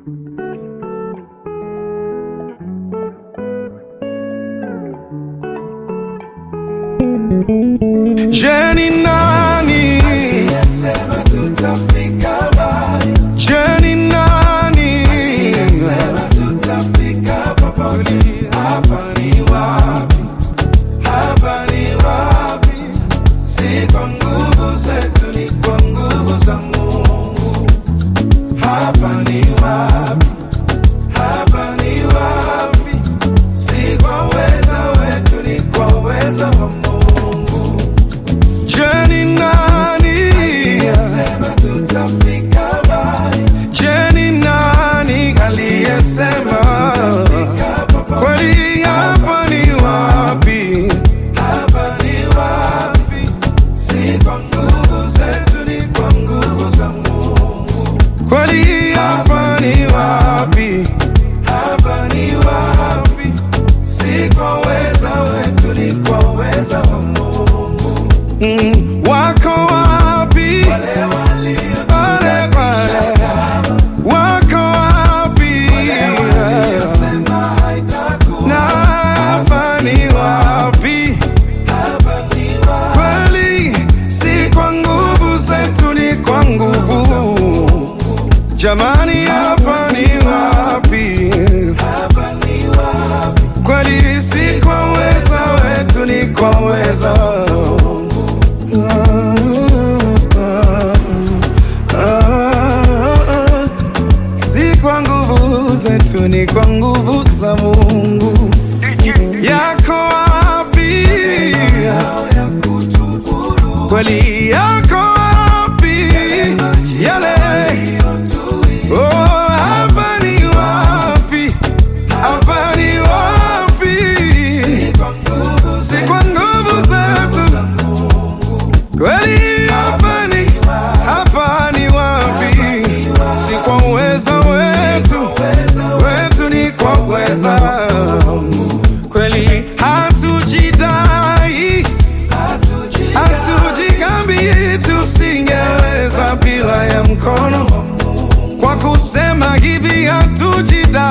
Je, ni nani? Sema tutafika mbali, Je, ni nani? sema tutafika popote. Hapa ni wapi? Hapa ni wapi? Si kwa nguvu zetu, ni kwa nguvu za Mungu. Hapa ni wapi? Hapa ni wapi? Si kwa uweza wetu, ni kwa uweza wa Mungu. Je, ni nani? Sema tutafika mbali, Je, ni nani aliyesema fika popote. kweli? Hapa ni wapi? Hapa ni wapi? Si kwa nguvu zetu, ni kwa nguvu za Mungu. Kweli hapa ni wapi? Hapa ni wapi? Si kwa uweza wetu, ni kwa uweza wa Mungu. Mm, wako wapi? Wale walio Pale pale. Wako wapi? waliosema haitakuwa. Na hapa ni wapi? Hapa ni wapi? Kweli si kwa nguvu zetu, ni kwa nguvu. Jamani, hapa ni wapi? Hapa ni wapi? Kweli si kwa uweza wetu, ni kwa uweza si kwa nguvu zetu, ni kwa nguvu za Mungu. Yako wapi? Yao ya kutuvuru Kweli yako wapi? Yale yaliyotuia. oh, hapa ni wapi? Hapa ni wapi? Kwa nguvu Si kwa nguvu zetu, za Mungu. kweli hapa ni hapa ni wapi? Si kwa uweza wetu, wetu ni kwa uweza kweli, hatujidai Hatuji- hatujikambi, tusingeweza bila ya mkono, kwa kusema hivi hatujidai